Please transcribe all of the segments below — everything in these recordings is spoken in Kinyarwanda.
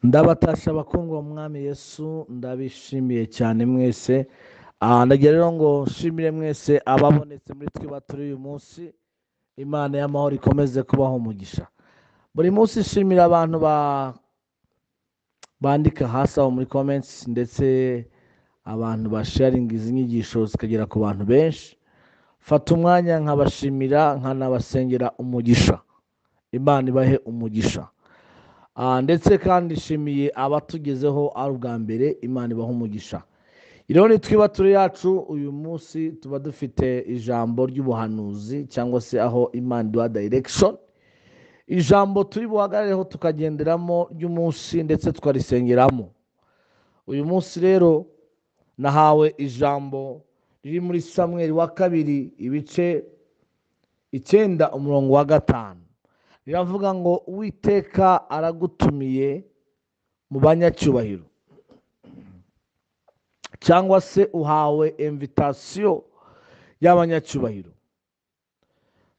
ndabatasha abakundwa mu mwami yesu ndabishimiye cyane mwese Ah, ndagira rero ngo nshimire mwese ababonetse muri twe baturi uyu munsi imana y'amahoro ikomeze kubaho umugisha buri munsi nshimira abantu ba- bandika hasi aho muri comments ndetse abantu basharinga izi nyigisho zikagera ku bantu benshi fata umwanya nkabashimira nkanabasengera umugisha imana ibahe umugisha Ah, ndetse kandi nshimiye abatugezeho ari ubwa mbere imana ibaha umugisha rero ni twibature yacu uyu munsi tuba dufite ijambo ry'ubuhanuzi cyangwa se aho imana iduha direction ijambo turi buhagarareho tukagenderamo ry'umunsi ndetse tukarisengeramo uyu munsi rero nahawe ijambo riri muri samweri wa kabiri ibice icyenda umurongo wa gatanu riravuga ngo uwiteka aragutumiye mu banyacyubahiro cyangwa se uhawe invitasiyo y'abanyacyubahiro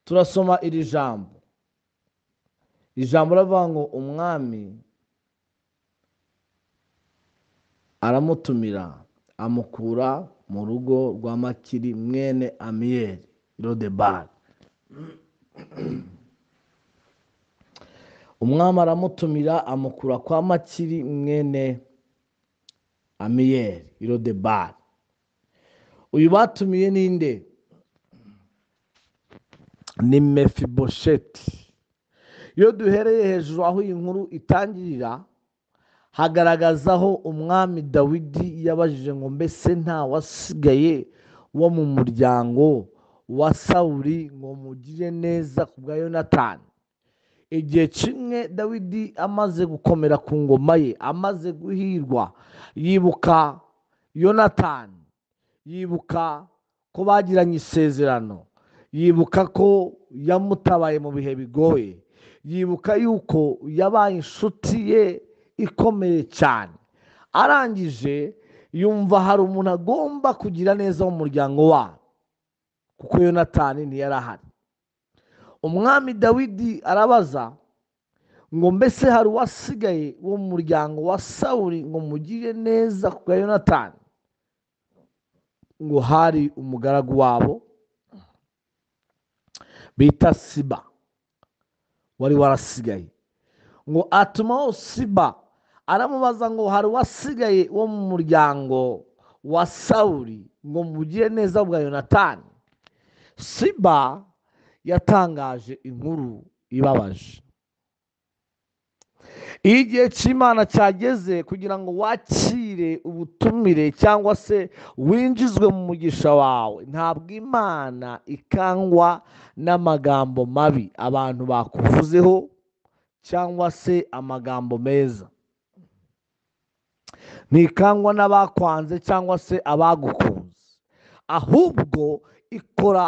turasoma iri jambo ijambo riravuga ngo umwami aramutumira amukura mu rugo rwa makiri mwene amiyeri rodebari umwami aramutumira amukura kwa makiri mwene amiyeri rodebari uyu batumiye ninde ni mefibosheti iyo duhereye hejuru aho iyi nkuru itangirira hagaragazaho umwami dawidi yabajije ngo mbese nta wasigaye wo mu muryango wa sawuri ngo mugire neza ku bwa yonatani igihe kimwe dawidi amaze gukomera ku ngoma ye amaze guhirwa yibuka yonatani yibuka ko bagiranye isezerano yibuka ko yamutabaye mu bihe bigoye yibuka yuko yabaye inshuti ye ikomeye cyane arangije yumva hari umuntu agomba kugira neza mu muryango wabo kuko yonatani ntiyari ahari umwami dawidi arabaza ngo mbese hari uwasigaye wo mu muryango wa sawuri ngo mugire neza ku bwa yonatani ngo hari umugaragu wabo bita siba wari warasigaye ngo atumaho siba aramubaza ngo hari uwasigaye wo mu muryango wa sawuri ngo mugire neza bwa yonatani siba yatangaje inkuru ibabaje iyo igihe cy'imana cyageze kugira ngo wakire ubutumire cyangwa se winjizwe mu mugisha wawe ntabwo imana ikangwa n'amagambo mabi abantu bakuvuzeho cyangwa se amagambo meza ntikangwa n'abakwanze cyangwa se abagukunze ahubwo ikora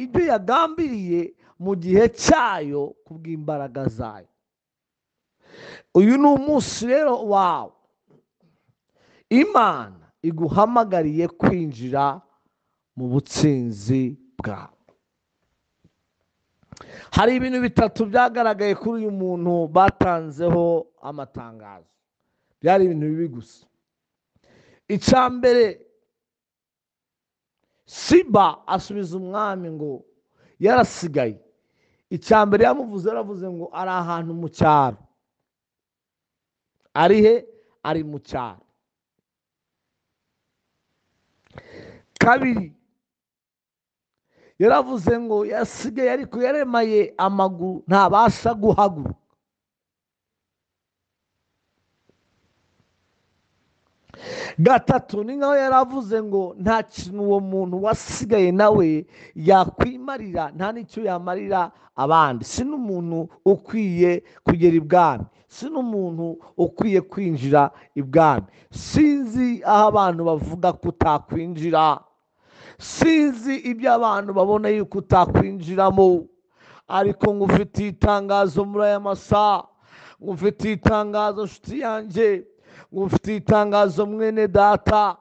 ibyo yagambiriye mu gihe cyayo kubw'imbaraga zayo uyu ni umunsi rero wawe imana iguhamagariye kwinjira mu butsinzi bwawe hari ibintu bitatu byagaragaye kuri uyu muntu batanzeho amatangazo byari ibintu bibi gusa icya mbere siba asubiza umwami ngo yarasigaye icya mbere yamuvuze yaravuze ngo ari ahantu mu cyaro ari he ari mu cyaro kabiri yaravuze ngo yasigaye ariko yaremaye amaguru ntabasha guhaguruka gatatu ni nkaho yaravuze ngo nta kintu uwo muntu wasigaye nawe yakwimarira nta n'icyo yamarira abandi si n'umuntu ukwiye kugera ibwami si n'umuntu ukwiye kwinjira ibwami sinzi aho abantu bavuga ko utakwinjira sinzi ibyo abantu babona yuko utakwinjiramo ariko ngufitiye itangazo muri aya masaha ngufitiye itangazo nshuti yanjye ngufitiye itangazo mwene data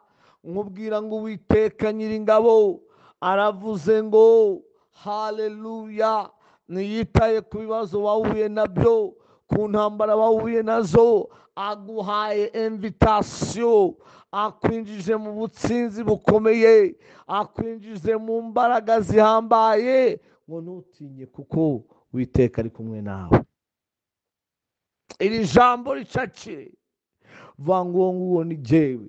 nkubwira ngo uwiteka nyiringabo aravuze ngo haleluya ntiyitaye ku bibazo wahuye nabyo ku ntambara wahuye nazo aguhaye invitasiyo akwinjije mu butsinzi bukomeye akwinjije mu mbaraga zihambaye ngo ntutinye kuko witeka ari kumwe nawe iri jambo ricakire vangu uwo nguwo ni jyewe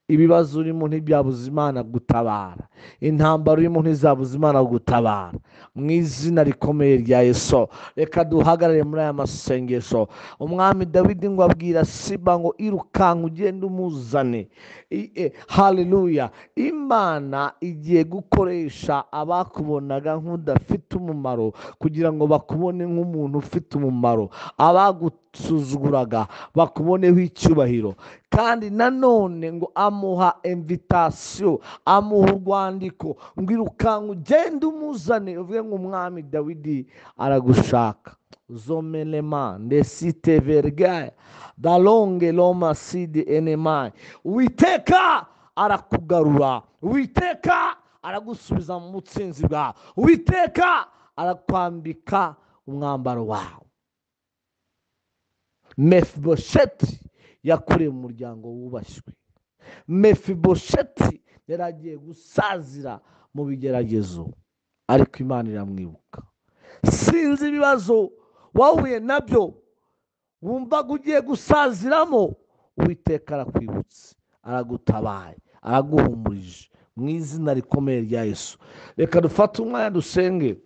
ibibazo urimo ntibyabuze imana gutabara intambara urimo ntizabuze imana gutabara mu izina rikomeye rya yesu reka duhagarare muri aya masengesho umwami dawidi ngo abwira siba ngo irukanka ugende umuzane I- eh, haleluya imana igiye gukoresha abakubonaga nk'udafite umumaro kugira ngo bakubone nk'umuntu ufite umumaro abagusuzuguraga bakuboneho icyubahiro kandi nanone ngo amuha invitasiyo amuha urwandiko ngo irukanka ugende umuzane uvuge ngo umwami dawidi aragushaka zomenema ndesite vergaya dalonge loma sidi enemayi witeka arakugarura witeka aragusubiza mu butsinzi bwawe witeka arakwambika umwambaro wawe mefibosheti yakorewe umuryango wubashywe mefibosheti yari agiye gusazira mu bigeragezo ariko imana iramwibuka sinzi ibibazo wahuye nabyo wumvaga ugiye gusaziramo uwiteka arakwibutse aragutabaye araguhumurije mu izina rikomeye rya yesu reka dufate umwanya dusenge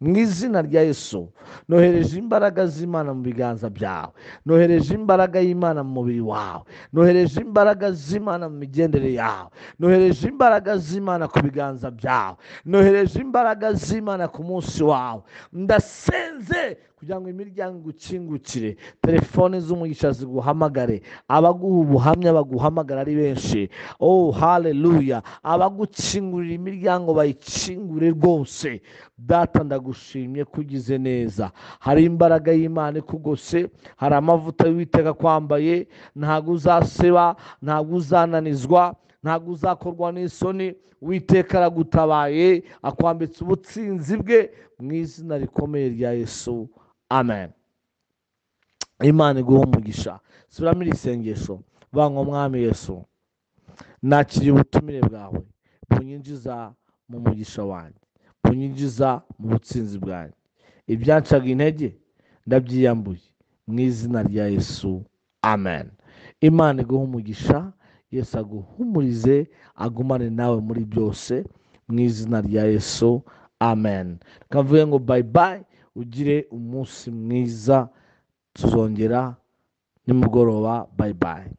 mu izina rya yesu nohereje imbaraga z'imana mu biganza byawe nohereje imbaraga y'imana mu mubiri wawe nohereje imbaraga z'imana mu migendere yawe nohereje imbaraga z'imana ku biganza byawe nohereje imbaraga z'imana ku munsi wawe ndasenze kugira ngo imiryango igukingukire telefone z'umugisha ziguhamagare abaguha ubuhamya baguhamagara ari benshi oh haleluya abagukingurira imiryango bayikingure rwose data ndagushimye ko ugize neza hari imbaraga y'imana ikugose hari amavuta y'uwiteka kwambaye ntabwo uzaseba ntabwo uzananizwa ntabwo uzakorwa n'isoni witeka aragutabaye akwambitse ubutsinzi bwe mu izina rikomeye rya yesu amen imana iguha umugisha subiramo iri sengesho vanga umwami yesu nakiriye ubutumire bwawe bunyinjiza mu mugisha wanjye bunyinjiza mu butsinzi bwanjye ibyancaga intege ndabyiyambuye mu izina rya yesu amen imana iguha umugisha yesu aguhumurize agumane nawe muri byose mu izina rya yesu amen kavuye ngo bayi bayi ugire umunsi mwiza tuzongera nimugoroba bayi bayi